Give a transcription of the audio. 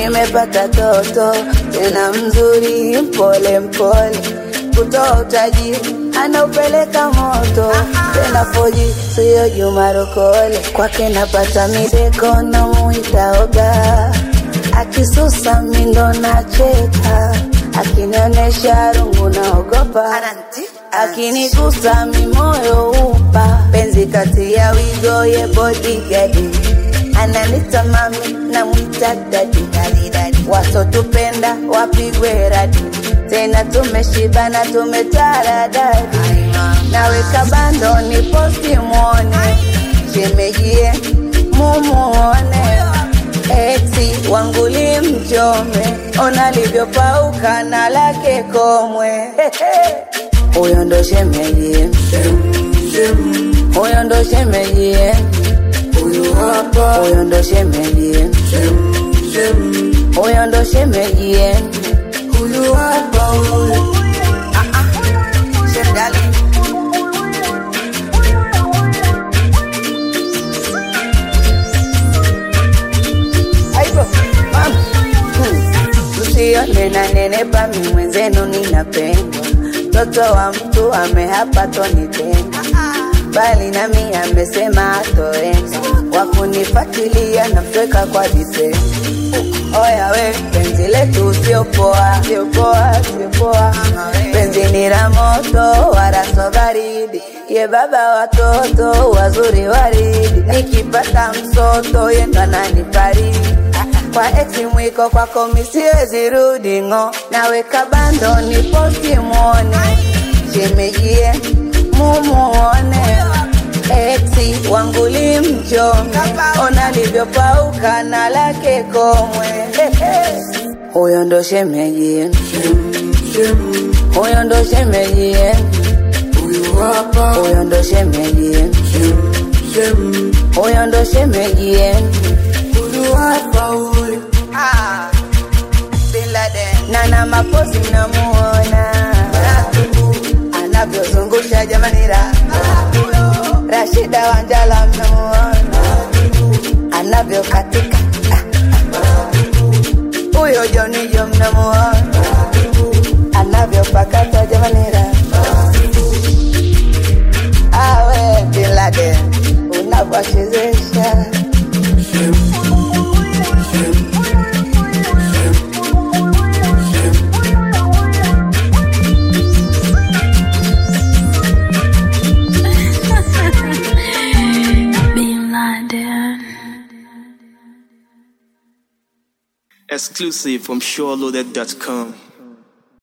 nimepata toto tena mzuri, mpole mpole, kutoa utajiri anaupeleka moto tena foji, siyo Juma Rokole. Kwake napata mideko na muita oga, akisusa mindo nacheka, akinionyesha rungu naogopa, akinigusa mimoyo upa, penzi kati ya wigo ye bodyguard ananita mami na mwita dadi wasotupenda wapigwe radi tena tumeshibana tumetaradadi naweka bando ni posti mwone shemejie mumuone eti wanguli mchome ona livyopauka na lake komwe huyo ndo shemejie huyo ndo shemejie huyo ndo shemejie huyo ndo shemejie huyu hapa huyu Shemdali. Aibo, mama. Hmm. Msione na nenepa mi mwenzenu ninapendwa, mtoto wa mtu amehapa tonitenda, bali nami amesema atoenda, wakunifuatilia na mtweka kwa vitendo. Oya we, penzi letu sio poa, sio poa, sio poa. Penzi ni la moto wala so baridi, ye baba watoto wazuri waridi. Nikipata msoto ye ndo ananifariji kwa ex mwiko kwako misiwezi rudi ng'o, naweka bando ni posti mwone, shemejie mumuone Exi wangu limchome, ona livyopauka na lake komwe. Huyo ndo shemeji, huyo ndo shemeji, huyo ndo shemeji, huyo ndo shemeji. Ah, Bin Laden. Nana mapozi mnamuona anavyozungusha jamani ra Rashida Wanjala mnamuona anavyokatika Ah. huyo Jonijo mnamuona anavyopakata jamani ra awe Bin Laden unavyochezesha Bin Laden. Exclusive from SureLoaded.com.